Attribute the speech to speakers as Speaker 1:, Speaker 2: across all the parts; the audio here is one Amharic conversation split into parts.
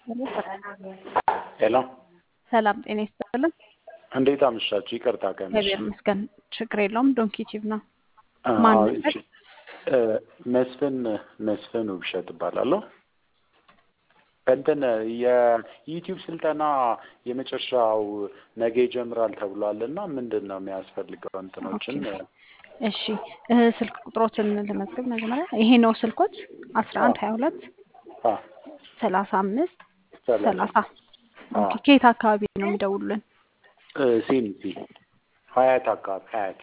Speaker 1: ሄሎ
Speaker 2: ሰላም ጤና ይስጥልን።
Speaker 1: እንዴት አመሻችሁ? ይቅርታ ቀንሽ።
Speaker 2: እግዚአብሔር ይመስገን ችግር የለውም። ዶንኪ ቲቭ ነው። ማን
Speaker 1: አዎ፣
Speaker 2: ነበር?
Speaker 1: እሺ። እ፣ መስፍን መስፍን ውብሸት እባላለሁ። እንትን የዩቲዩብ ስልጠና የመጨረሻው ነገ ይጀምራል ተብሏል እና ምንድን ነው የሚያስፈልገው እንትኖችን
Speaker 2: እሺ እ፣ ስልክ ቁጥሮትን ልመዝግብ መጀመሪያ። ይሄ ነው ስልኮች አስራ አንድ ሀያ ሁለት
Speaker 1: አ፣
Speaker 2: ሰላሳ አምስት
Speaker 1: ሰላሳ
Speaker 2: ሰላሳ
Speaker 1: አ፣
Speaker 2: ኦኬ። ከየት አካባቢ ነው የሚደውሉልን?
Speaker 1: እ፣ ሲኒቲ ሀያት አካባቢ ሀያት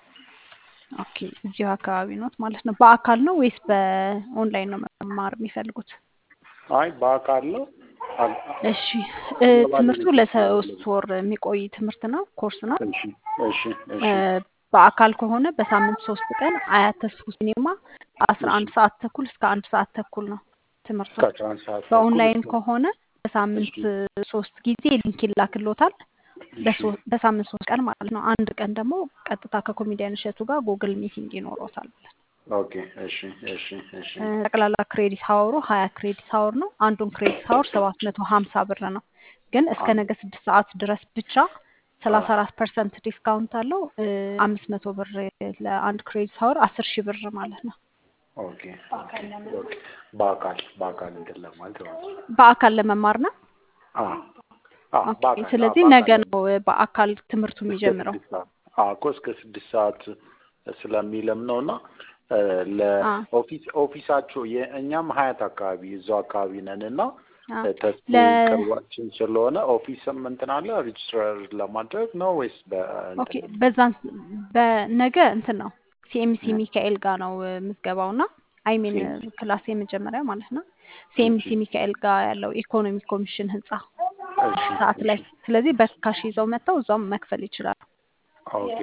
Speaker 2: ኦኬ እዚሁ አካባቢ ኖት ማለት ነው። በአካል ነው ወይስ በኦንላይን ነው መማር የሚፈልጉት?
Speaker 1: አይ በአካል ነው አ-
Speaker 2: እሺ እ፣ ትምህርቱ ለሶስት ወር የሚቆይ ትምህርት ነው፣ ኮርስ ነው።
Speaker 1: እሺ እሺ እሺ
Speaker 2: እ፣ በአካል ከሆነ በሳምንት ሶስት ቀን አያት ተስፉ ሲኔማ አስራ አንድ ሰዓት ተኩል እስከ አንድ ሰዓት ተኩል ነው ትምህርቱ።
Speaker 1: እስከ አስራ አንድ ሰዓት ተኩል
Speaker 2: በኦንላይን
Speaker 1: እስከ-
Speaker 2: ከሆነ በሳምንት ሶስት ጊዜ ሊንክ ይላክሎታል። በሶ- በሳምንት ሶስት ቀን ማለት ነው። አንድ ቀን ደግሞ ቀጥታ ከኮሜዲያን እሸቱ ጋር ጉግል ሚቲንግ ይኖረውታል።
Speaker 1: ኦኬ እሺ እሺ እሺ
Speaker 2: እ፣ ጠቅላላ ክሬዲት ሀወሩ ሀያ ክሬዲት ሀወር ነው። አንዱን ክሬዲት ሀወር ሰባት መቶ ሀምሳ ብር ነው። ግን እስከ ነገ ስድስት ሰዓት ድረስ ብቻ ሰላሳ አራት ፐርሰንት ዲስካውንት አለው። አምስት መቶ ብር ለአንድ ክሬዲት ሀወር አስር ሺህ ብር ማለት ነው።
Speaker 1: ኦኬ ኦኬ ኦኬ በአካል በአካል እንትን ለማለት ነው።
Speaker 2: በአካል ለመማር ነው።
Speaker 1: አ አ
Speaker 2: ኦኬ፣
Speaker 1: በአካል
Speaker 2: ስለዚህ
Speaker 1: አ፣
Speaker 2: ነገ
Speaker 1: በአካል
Speaker 2: ነው በአካል ትምህርቱ
Speaker 1: እስከ
Speaker 2: የሚጀምረው።
Speaker 1: ስድስት ሰዓት አ እኮ እስከ ስድስት ሰዓት ስለሚለም ነው እና እ፣
Speaker 2: አ
Speaker 1: ለኦፊስ ኦፊሳችሁ የእኛም ሀያት አካባቢ እዛው አካባቢ ነን እና
Speaker 2: አ
Speaker 1: እ፣ ተስፉ
Speaker 2: ለ
Speaker 1: ቅርባችን ስለሆነ ኦፊስም እንትን አለ ሬጅስትራር ለማድረግ ነው ወይስ
Speaker 2: ኦኬ
Speaker 1: በእንትን
Speaker 2: በዛን በነገ እንትን ነው ሲኤምሲ ሚካኤል ጋር ነው እ፣ ምዝገባው እና አይሚን
Speaker 1: ሲኤምሲ
Speaker 2: ክላስ የመጀመሪያ ማለት ነው።
Speaker 1: እሺ
Speaker 2: ሲኤምሲ ሚካኤል ጋር ያለው ኢኮኖሚ ኮሚሽን ህንጻ
Speaker 1: እሺ
Speaker 2: ሰዓት ላይ።
Speaker 1: እሺ
Speaker 2: ስለዚህ በካሽ ይዘው መጥተው እዛውም መክፈል ይችላሉ።
Speaker 1: ኦኬ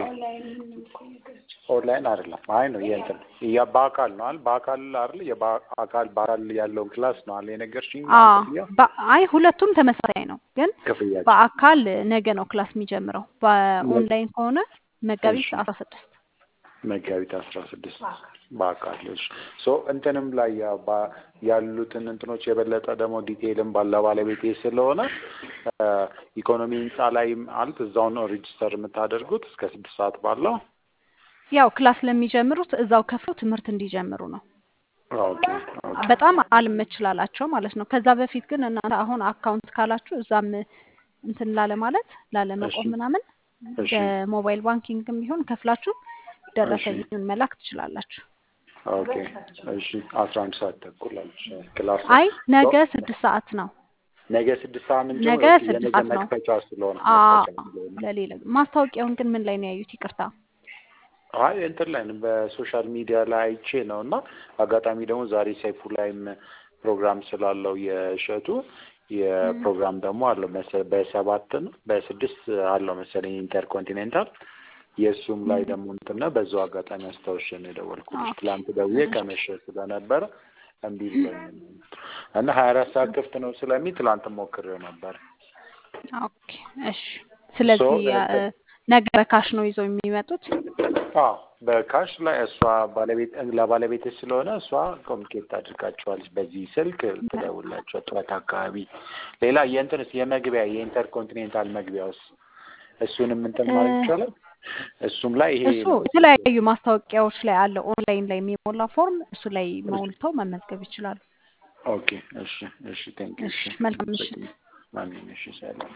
Speaker 1: ኦንላይን አይደለም። አይ ነው የእንትን ያ በአካል ነው አይደል? በአካል አይደል? የበአካል በአካል ያለውን ክላስ ነው አይደል የነገርሽኝ?
Speaker 2: አ
Speaker 1: አንተ ብያ
Speaker 2: በ- አይ ሁለቱም ተመሳሳይ ነው፣ ግን
Speaker 1: ክፍያቸው
Speaker 2: በአካል ነገ ነው ክላስ የሚጀምረው።
Speaker 1: መ-
Speaker 2: በኦንላይን ከሆነ መጋቢት
Speaker 1: እሺ
Speaker 2: አስራ ስድስት
Speaker 1: መጋቢት አስራ ስድስት በአካል እሺ። ሶ እንትንም ላይ ያ ባ- ያሉትን እንትኖች የበለጠ ደግሞ ዲቴይልም ባለ ባለቤቴ ስለሆነ አ፣ ኢኮኖሚ ህንፃ ላይ ማለት እዛው ነው ሬጅስተር የምታደርጉት እስከ ስድስት ሰዓት ባለው
Speaker 2: ያው ክላስ ለሚጀምሩት እዛው ከፍለው ትምህርት እንዲጀምሩ ነው።
Speaker 1: ኦኬ ኦኬ
Speaker 2: በጣም አልመችላላቸው ማለት ነው። ከዛ በፊት ግን እናንተ አሁን አካውንት ካላችሁ እዛም እንትን ላለ ማለት ላለመቆም
Speaker 1: እሺ
Speaker 2: ምናምን
Speaker 1: እሺ
Speaker 2: በሞባይል ባንኪንግም ቢሆን ከፍላችሁ
Speaker 1: እሺ
Speaker 2: ደረሰኙን መላክ ትችላላችሁ።
Speaker 1: ኦኬ እሺ አስራ አንድ ሰዓት ተኩል አለች ክላስ
Speaker 2: አይ
Speaker 1: ሶ
Speaker 2: ነገ ስድስት ሰዓት ነው።
Speaker 1: ነገ ስድስት ሰዓት ምን
Speaker 2: ነገ
Speaker 1: ጀምሮ
Speaker 2: ስድስት
Speaker 1: የነገ
Speaker 2: ሰዓት ነው።
Speaker 1: መክፈቻ ስለሆነ
Speaker 2: አ
Speaker 1: መክፈቻ ስለሆነ
Speaker 2: ለሌላ ማስታወቂያውን ግን ምን ላይ ነው ያዩት? ይቅርታ።
Speaker 1: አይ እንትን ላይ ነው በሶሻል ሚዲያ ላይ አይቼ ነው እና አጋጣሚ ደግሞ ዛሬ ሰይፉ ላይም ፕሮግራም ስላለው የእሸቱ
Speaker 2: እም፣
Speaker 1: የፕሮግራም ደግሞ አለው መሰለኝ በሰባት ነው በስድስት አለው መሰለኝ ኢንተርኮንቲኔንታል የእሱም ላይ
Speaker 2: እም፣
Speaker 1: ደግሞ እንትን ነው በዛው አጋጣሚ አስታውሼ ነው የደወልኩልሽ
Speaker 2: ኦኬ
Speaker 1: ትላንት ደውዬ
Speaker 2: እሺ
Speaker 1: ከመሸ ስለነበረ እምቢ ብሎኝ ነው እና ሀያ አራት ሰዓት ክፍት ነው ስለሚል ትላንት ሞክሬው ነበር
Speaker 2: ኦኬ እሺ።
Speaker 1: ሶ
Speaker 2: ስለዚህ አ፣
Speaker 1: እንትን
Speaker 2: ነገ በካሽ ነው ይዘው የሚመጡት።
Speaker 1: አዎ በካሽ ላይ እሷ ባለቤት ለባለቤት ስለሆነ እሷ ኮሚኒኬት ታድርጋቸዋለች በዚህ ስልክ ትደውላቸው ጠዋት አካባቢ። ሌላ የእንትንስ የመግቢያ የኢንተርኮንቲኔንታል መግቢያውስ እሱንም እንትን
Speaker 2: እ፣
Speaker 1: ማለት ይቻላል። እሱም ላይ ይሄ
Speaker 2: እሱ የተለያዩ ማስታወቂያዎች ላይ አለ። ኦንላይን ላይ የሚሞላ ፎርም እሱ ላይ ሞልተው መመዝገብ ይችላሉ።
Speaker 1: ኦኬ እሺ እሺ ቴንክ ዩ
Speaker 2: እሺ
Speaker 1: እሺ
Speaker 2: መልካም ምሽት።
Speaker 1: ማንኛውም እሺ ሰላም